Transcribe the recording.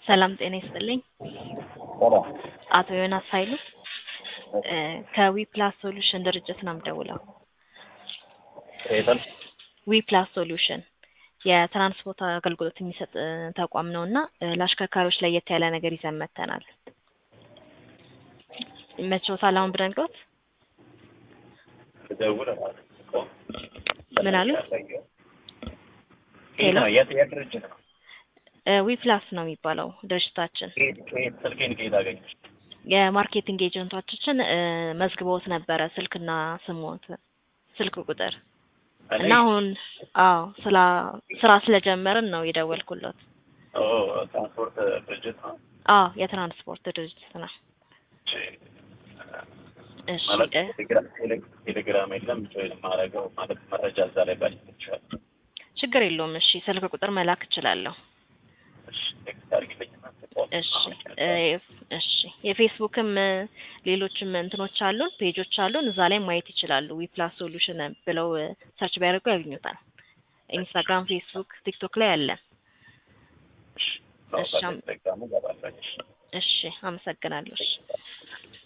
ሰላም ጤና ይስጥልኝ። ሰላም አቶ ዮናስ ኃይሉ እ ከዊፕላስ ሶሉሽን ድርጅት ነው የምደውለው። ከየት? ዊፕላስ ሶሉሽን የትራንስፖርት አገልግሎት የሚሰጥ እ ተቋም ነው እና እ ለአሽከርካሪዎች ለየት ያለ ነገር ይዘን መጥተናል። ይመችዎታል አሁን ብነግሮት? ልደውል ማለት እኮ። ምን አሉ? ከየት ነው? የት የት ድርጅት ነው? እ ዊፕላስ ነው የሚባለው ድርጅታችን። ከየት ከየት ስልኬን ከየት አገኘሽ? የማርኬቲንግ ኤጀንቶቻችን እ መዝግበውት ነበረ ስልክና ስሞት ስልክ ቁጥር እና አሁን አዎ ስላ ስራ ስለጀመርን ነው የደወልኩለት። ኦ ትራንስፖርት ድርጅት ነው። አዎ የትራንስፖርት ድርጅት ነው። እሺ። እሺ ማለት እ ቴሌግራም ቴሌ- ቴሌግራም የለም ጆይን ማድረገው ማለት መረጃ እዛ ላይ ባል ይችላል። ችግር የለውም። እሺ ስልክ ቁጥር መላክ እችላለሁ። እሺ ቴክስት አድርጊልኝና እሺ እ እሺ የፌስቡክም እ ሌሎችም እንትኖች አሉን ፔጆች አሉን እዛ ላይ ማየት ይችላሉ። ዊፕላስ ሶሉሽን ብለው እ ሰርች ቢያደርጉ ያገኙታል። ኢንስታግራም፣ ፌስቡክ፣ ቲክቶክ ላይ አለን። እሺ እሺ፣ አም- ቴሌግራሙ ገባለች። እሺ አመሰግናለሁ። እሺ